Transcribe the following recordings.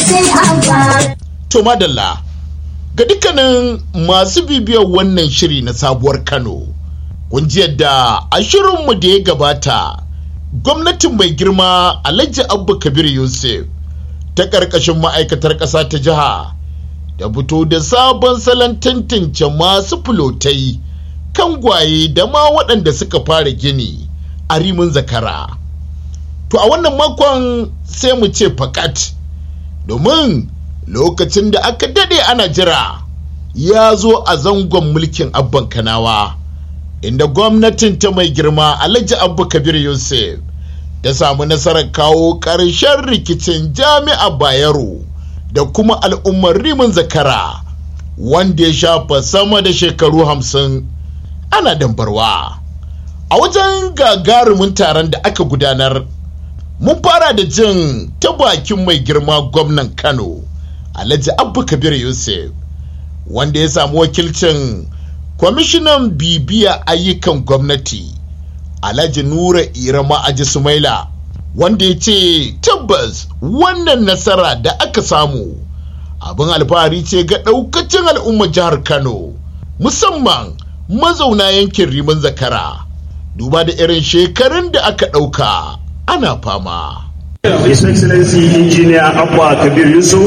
To madalla ga dukkanin masu bibiyar wannan shiri na sabuwar Kano, kun ji yadda a shirinmu da ya gabata gwamnatin mai girma Alhaji Abba Kabir Yusuf ta ƙarƙashin ma'aikatar ƙasa ta jiha da fito da sabon salon tantance masu fulotai kan gwaye da ma waɗanda suka fara gini a rimin zakara. To a wannan makon sai mu ce fakat domin lokacin da aka dade ana jira ya zo a zangon mulkin abban kanawa inda gwamnatin ta mai girma alhaji abba kabir yusuf ta samu nasarar kawo ƙarshen rikicin jami'a bayero da kuma al'ummar rimin zakara wanda ya shafa sama da shekaru hamsin ana dambarwa a wajen gagarumin taron da aka gudanar mun fara da jin ta bakin mai girma gwamnan kano alhaji abba kabir yusuf wanda ya samu wakilcin kwamishinan bibiya ayyukan gwamnati alhaji nura irama aji sumaila wanda ya ce tabbas wannan nasara da aka samu abin alfahari ce ga ɗaukacin al'ummar jihar kano musamman mazauna yankin rimin zakara duba da irin shekarun da aka ɗauka ana fama His Excellency Engineer Abba Kabir Yusuf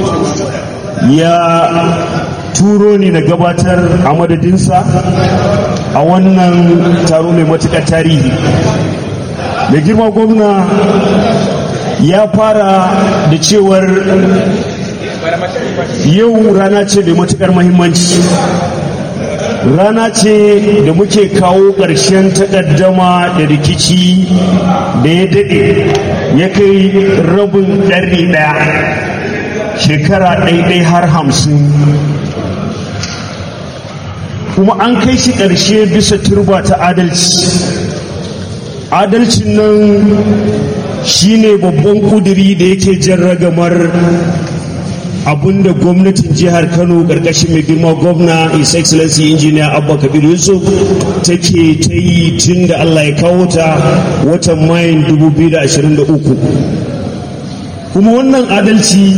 ya turo ni na gabatar a madadinsa a wannan taro mai matuƙar tarihi. Mai girma gwamna ya fara da cewar yau rana ce mai matuƙar mahimmanci. rana ce da muke kawo ƙarshen takaddama da rikici da ya daɗe ya kai rabin ɗari ɗaya shekara ɗaiɗai har hamsin kuma an kai shi ƙarshe bisa turba ta adalci adalcin nan shine babban kuduri da yake jan ragamar abinda gwamnatin jihar kano karkashin mai girma gwamna his excellency engineer abba kabir yusuf take ta yi tun da allah ya kawo ta watan mayin 2023 kuma wannan adalci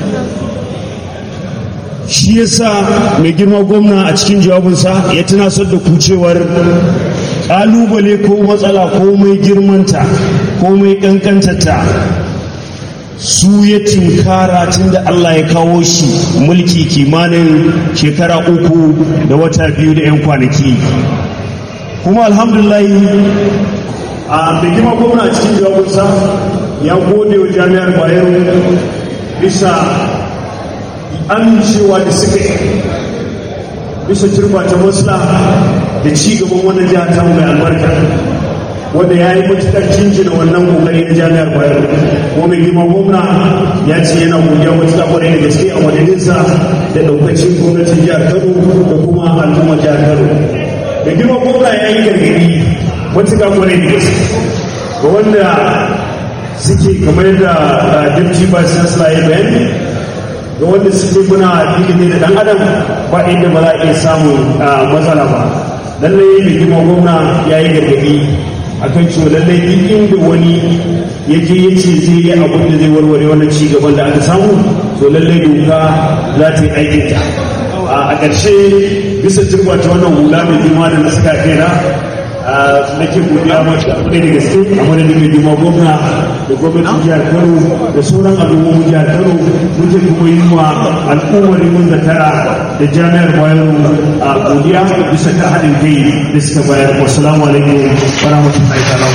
shi yasa mai girma gwamna a cikin jawabinsa ya tunasar da kucewar kalubale ko matsala ko mai girmanta ko mai kankantata su ya tinkara tun da Allah ya kawo shi mulki kimanin shekara uku da wata biyu da 'yan kwanaki kuma alhamdulillah a bigima gwamna cikin jawabinsa ya gode wa jami'ar bayero bisa amincewa da suka yi bisa turba ta masla da ci gaban wannan jihar ta mai albarka wanda ya yi matuƙar jinjina wannan kokari na jami'ar bayero kuma mai girma gwamna ya ce yana godiya matuƙa kwarai da gaske a madadinsa da ɗaukacin gwamnatin jihar kano da kuma al'ummar jihar kano da girma gwamna ya yi gargaɗi matuƙa kwarai da gaske ga wanda suke kamar da dabci ba chancellor ya bayani ga wanda suke muna ilimi da ɗan adam ba inda ba za a iya samun matsala ba lallai mai girma gwamna ya yi gargaɗi akan cewa lallai duk inda wani ya je ya ce zai yi abin da zai warware wannan ci gaban da aka samu to lallai doka za ta yi aikinta a ƙarshe bisa turba ta wannan hula mai girma da na saka kaina nake godiya mata akwai da gaske a madadin mai girma gwamna da gwamnatin jihar kano da sauran al'ummomin jihar kano muke kuma yi wa al'ummar mun zakara da jami'ar bayero a godiya bisa ta haɗin kai da suka bayar wasalamu alaikum wa rahmatullahi ta'ala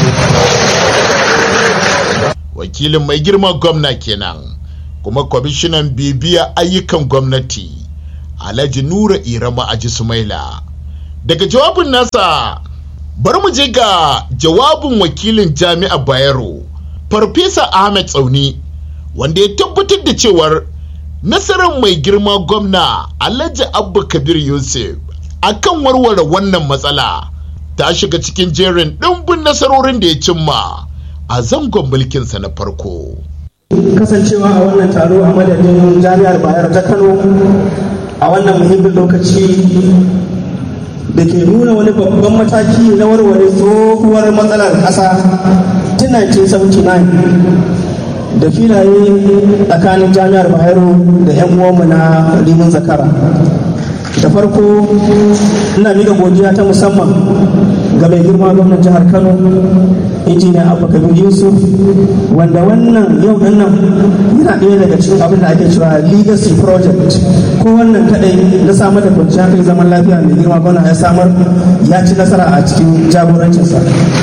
wakilin mai girma gwamna kenan kuma kwamishinan bibiya ayyukan gwamnati alhaji nura irama aji sumaila daga jawabin nasa bari mu je ga jawabin wakilin jami'a bayero farfesa ahmed tsauni wanda ya tabbatar da cewar nasarar mai girma gwamna alhaji abba kabir yusuf akan warware wannan matsala ta shiga cikin jerin ɗimbin nasarorin da ya cimma a zangon mulkinsa na farko kasancewa a wannan taro a madadin jami'ar bayar ta kano a wannan muhimmin lokaci da ke nuna wani babban mataki na warware tsohuwar matsalar ƙasa tun 1979 da filaye tsakanin jami'ar bayero da 'yan uwanmu na limin zakara da farko ina miƙa godiya ta musamman ga mai girma gwamnan jihar kano injiniya abu kabir yusuf wanda wannan yau din nan yana ɗaya daga cikin abin da ake cewa legacy project ko wannan kaɗai na samar da kwanciyar kai zaman lafiya mai girma gwamna ya samar ya ci nasara a cikin jagorancinsa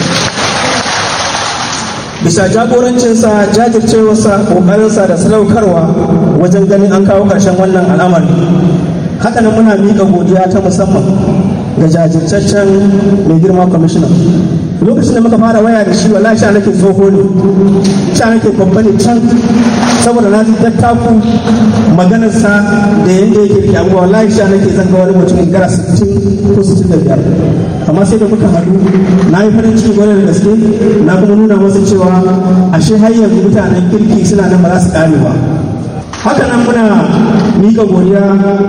bisa jagorancinsa jajircewarsa ƙoƙarinsa da sadaukarwa wajen ganin an kawo ƙarshen wannan al'amari haka nan muna miƙa godiya ta musamman ga jajirtaccen mai girma kwamishina lokacin da muka fara waya da shi wallahi sha nake tsoho ne sha nake babba ne can saboda na ji dattaku maganarsa da yadda yake rike abubuwa wallahi sha nake zan ga wani mutum gara 60 ko 65 amma sai da muka haɗu na yi farin ciki gwada da gaske na kuma nuna masa cewa ashe har yanzu mutanen kirki suna nan ba za su ƙare ba haka nan muna mika godiya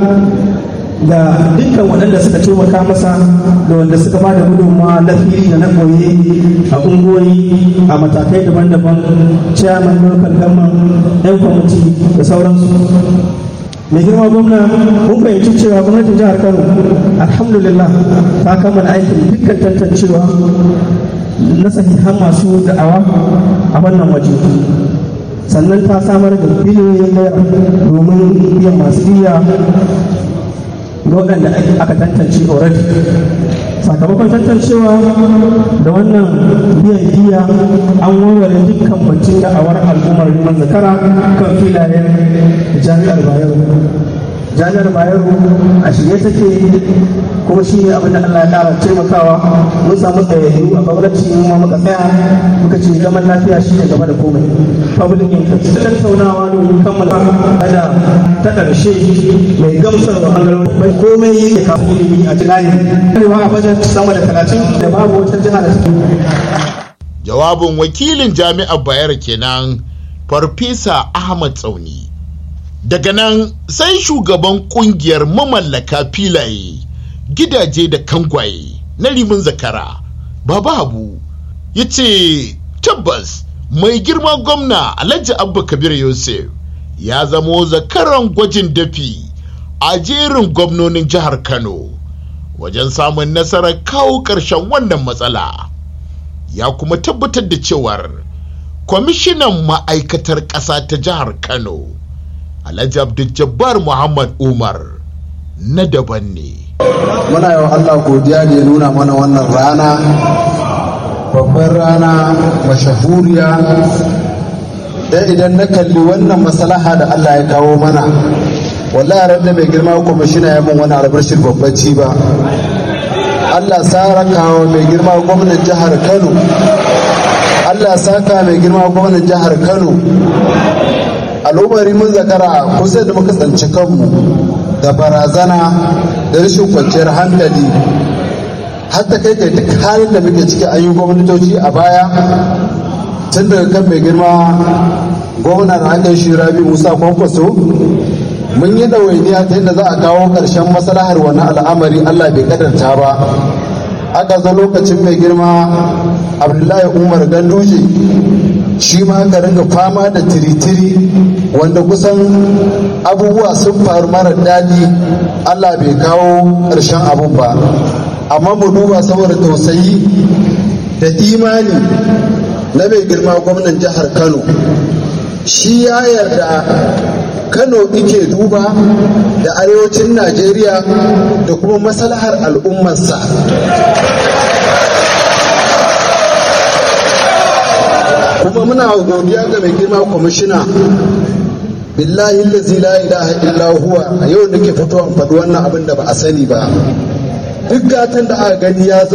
ga dukkan waɗanda suka taimaka masa da wanda suka ba da gudunmawa na fili da na koye a ungoyi a matakai daban-daban chairman local government yan kwamiti da sauransu mai girma gwamna mun fahimci cewa gwamnatin jihar kano alhamdulillah ta kammala aikin dukkan tantancewa na sahihan masu da'awa a wannan waje sannan ta samar da biliyoyin naira domin biyan masu biya ga waɗanda aka tantance already sakamakon tantancewa da wannan biyan biya an warware dukkan batun da'awar al'ummar liman zakara kan filayen jami'ar bayero jami'ar bayero a shirye take kuma shi ne abin da Allah ya ƙara taimakawa mun samu tsayayyu a gwamnati mu ma muka tsaya muka ce zaman lafiya shi ne gaba da komai public interest tattaunawa domin kammala da ta ƙarshe mai gamsar da ɓangaren mai komai ya kafa ilimi a tunani arewa a bajet sama da talatin da babu wata jiha da take jawabin wakilin jami'ar bayar kenan farfesa ahmad tsauni daga nan sai shugaban kungiyar mamallaka filaye gidaje da kangwaye na rimin zakara baba habu ya ce tabbas mai girma gwamna alhaji abba kabir yusuf ya zamo zakaran gwajin dafi a jerin gwamnonin jihar kano wajen samun nasarar kawo ƙarshen wannan matsala ya kuma tabbatar da cewar kwamishinan ma'aikatar ƙasa ta jihar kano alhaji abdul muhammad umar na daban ne muna yawan allah godiya da ya nuna mana wannan rana babban rana mashahuriya da idan na kalli wannan maslaha da allah ya kawo mana wallahi ran da mai girma kwamishina ya mun wani albashir babban ci ba allah sara kawo mai girma gwamnan jihar kano allah saka mai girma gwamnan jihar kano al'ummari mun zakara kusa da muka tsanci kanmu da barazana da rashin kwanciyar hankali hatta kai kai duk halin da muke ciki an yi gwamnatoci a baya tun daga kan mai girma gwamna da aka shi rabi musa kwankwaso mun yi ɗawainiya ta yadda za a kawo ƙarshen maslahar wani al'amari allah bai kadarta ba aka zo lokacin mai girma abdullahi umar ganduje shi ma aka ringa fama da tiritiri wanda kusan abubuwa sun faru mara daɗi allah bai kawo ƙarshen abun ba amma mu duba saboda tausayi da imani na mai girma gwamnan jihar kano shi ya yarda kano ike duba da arewacin najeriya da kuma maslahar al'ummarsa kuma muna godiya ga mai girma kwamishina billahi lazi la ilaha illa huwa a yau nake fitowa faɗi wannan abin da ba a sani ba duk gatan da aka gani ya zo